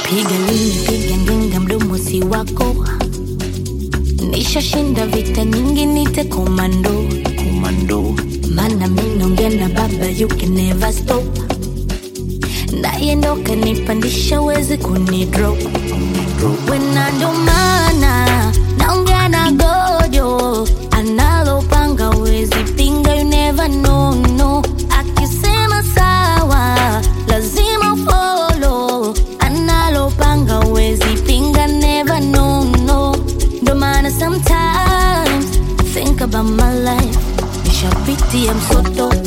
piga lini piga ngenga mdomo si wako nishashinda vita nyingi nite komando komando mana minongea na baba you can never stop naye ndo kanipandisha wezi kunidrop wena ndo maana naongea na gojo analopanga wezi pinga you never know no akisema sawa lazima follow analopanga wezi pinga never know no ndo maana sometimes think about my life nishapitia msoto